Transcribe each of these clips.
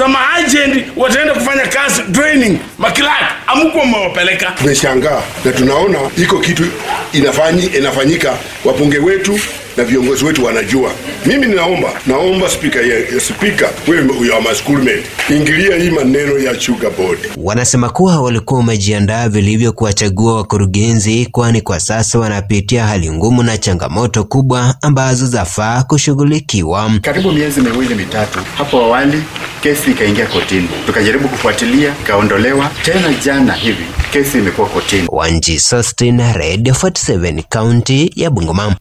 maagent wataenda kufanya kazi training makilaki amukuwa mmewapeleka tumeshangaa na tunaona iko kitu inafanyi, inafanyika wapunge wetu na viongozi wetu wanajua mimi ninaomba naomba spika ya spika wewe ya schoolmate ingilia hii maneno ya sugar board Wanasema kuwa walikuwa wamejiandaa vilivyo kuwachagua wakurugenzi, kwani kwa sasa wanapitia hali ngumu na changamoto kubwa ambazo zafaa kushughulikiwa. Karibu miezi miwili mitatu hapo awali, kesi ikaingia kotini, tukajaribu kufuatilia, ikaondolewa tena. Jana hivi kesi imekuwa kotini. Wanji Sostin, Radio 47, kaunti ya Bungoma.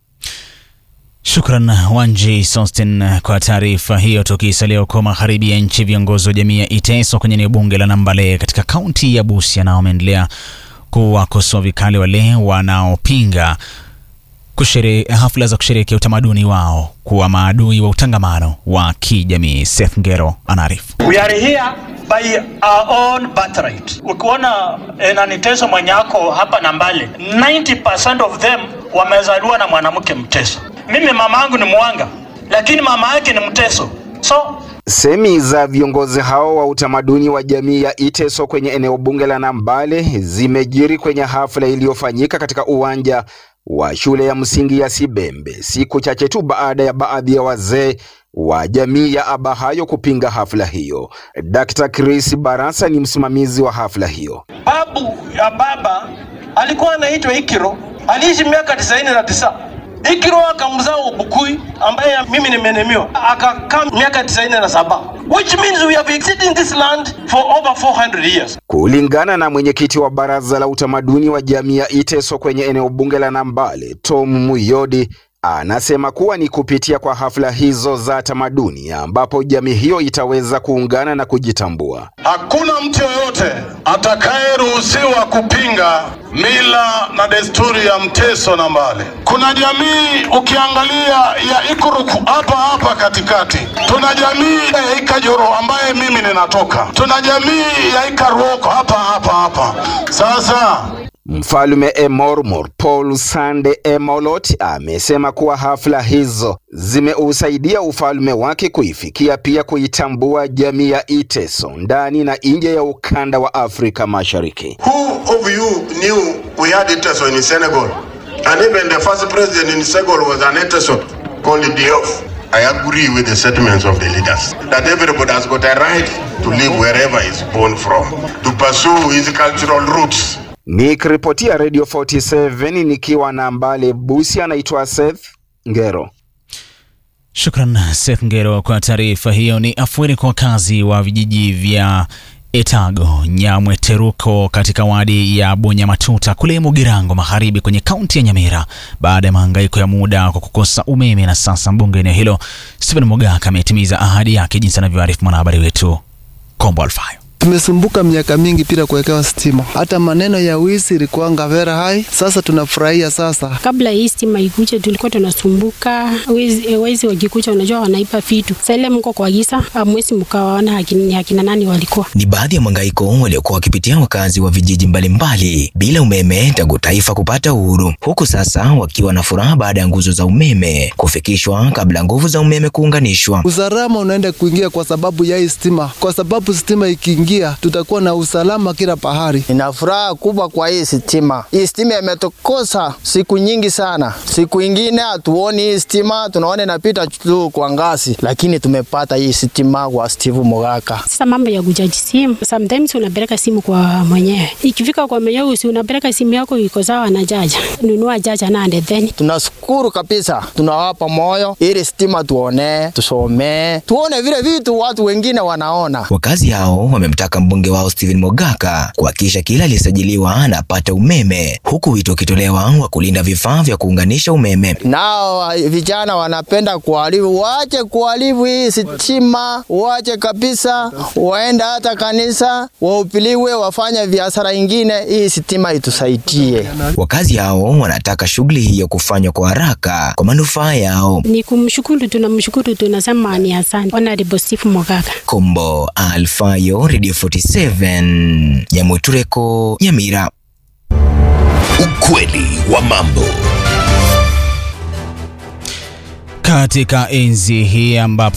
Shukran Wanji Sostin kwa taarifa hiyo. Tukisalia huko magharibi ya nchi, viongozi wa jamii ya Iteso kwenye eneo bunge la Nambale katika kaunti ya Busia nao wameendelea kuwakosoa vikali wale wanaopinga kushere, hafla za kusherehekea utamaduni wao kuwa maadui wa utangamano wa kijamii. Seth Ngero anaarifu. We are here by our own birthright. Ukiona eh, naniteso mwenye ako hapa Nambale, 90% of them wamezaliwa na mwanamke mteso. Mimi mama yangu ni mwanga, lakini mama yake ni mteso, so Semi za viongozi hao wa utamaduni wa jamii ya Iteso kwenye eneo bunge la Nambale zimejiri kwenye hafla iliyofanyika katika uwanja wa shule ya msingi ya Sibembe siku chache tu baada ya baadhi ya wazee wa jamii ya Abahayo kupinga hafla hiyo. Dr. Chris Barasa ni msimamizi wa hafla hiyo. babu ya baba alikuwa anaitwa Ikiro, aliishi miaka tisaini na tisa. Ikiro akamzaa Ubukui ambaye mimi nimenemiwa, akakaa miaka tisaini na saba which means we have existed in this land for over 400 years. Kulingana na mwenyekiti wa baraza la utamaduni wa jamii ya Iteso kwenye eneo bunge la Nambale, Tom Muyodi, anasema kuwa ni kupitia kwa hafla hizo za tamaduni ambapo jamii hiyo itaweza kuungana na kujitambua. Hakuna mtu yoyote atakayeruhusiwa kupinga mila na desturi ya Mteso Nambale. Kuna jamii ukiangalia ya Ikuruku hapa hapa katikati, tuna jamii ya Ikajoro ambaye mimi ninatoka, tuna jamii ya Ikaruoko hapa hapa hapa. Sasa Mfalme Emormor Paul Sande Emolot amesema kuwa hafla hizo zimeusaidia ufalme wake kuifikia pia kuitambua jamii ya Iteso ndani na nje ya ukanda wa Afrika Mashariki. Who of you knew we had Iteso in Senegal? And even the first president in Senegal was an Iteso called Diouf. I agree with the sentiments of the leaders that everybody has got a right to live wherever he's born from, to pursue his cultural roots. Nikiripotia Radio 47 nikiwa na Mbale Busia, anaitwa Seth Ngero. Shukran Seth Ngero kwa taarifa hiyo. Ni afueni kwa wakazi wa vijiji vya Etago, Nyamwe, Teruko katika wadi ya Bonyamatuta kule Mugirango Magharibi kwenye kaunti ya Nyamira baada ya mahangaiko ya muda kwa kukosa umeme, na sasa mbunge eneo hilo Stephen Mogaka ametimiza ahadi yake, jinsi anavyoarifu mwanahabari wetu Kombo Alfayo. Tumesumbuka miaka mingi bila kuwekewa stima, hata maneno ya wizi ilikuwanga very high. Sasa tunafurahia sasa. Kabla hii stima ikuje, tulikuwa tunasumbuka wezi, wezi wakikuja, unajua wanaipa vitu. Sasa ile mko kwa giza, hamwezi mkawaona ni akina nani walikuwa. Ni baadhi ya mangaiko waliokuwa wakipitia wakazi wa vijiji mbalimbali bila umeme tangu taifa kupata uhuru, huku sasa wakiwa na furaha baada ya nguzo za umeme kufikishwa kabla nguvu za umeme kuunganishwa. Usalama unaenda kuingia kwa sababu ya hii stima, kwa sababu stima ikiingia tutakuwa na usalama kila pahali. Nina furaha kubwa kwa hii stima. Hii stima imetukosa siku nyingi sana. Siku ingine hatuoni hii stima, tunaona inapita tu kwa ngazi, lakini tumepata hii stima kwa Steve Mogaka. Sasa mambo ya kuchaji simu, sometimes unapeleka simu kwa mwenyewe, ikifika kwa mwenyewe si unapeleka simu yako iko sawa na jaja, nunua jaja nande then. Tunashukuru kabisa, tunawapa moyo ili stima tuone, tusomee, tuone vile vitu watu wengine wanaona. Wakazi hao wamemtaka mbunge wao Stephen Mogaka kuhakikisha kila aliyesajiliwa anapata umeme, huku wito ukitolewa wa kulinda vifaa vya kuunganisha umeme. Nao vijana wanapenda kuharibu, waache kuharibu hii stima, waache kabisa, waenda hata kanisa wahupiliwe, wafanye biashara ingine, hii stima itusaidie. Wakazi hao wanataka shughuli hiyo kufanywa kwa haraka kwa manufaa yao. Ni kumshukuru, tunamshukuru, tunasema ni asante Honorable Steve Mogaka. Kombo Alfayo, Radio 47, Nyamutureko, Nyamira. Ukweli wa mambo. Katika enzi hii ambapo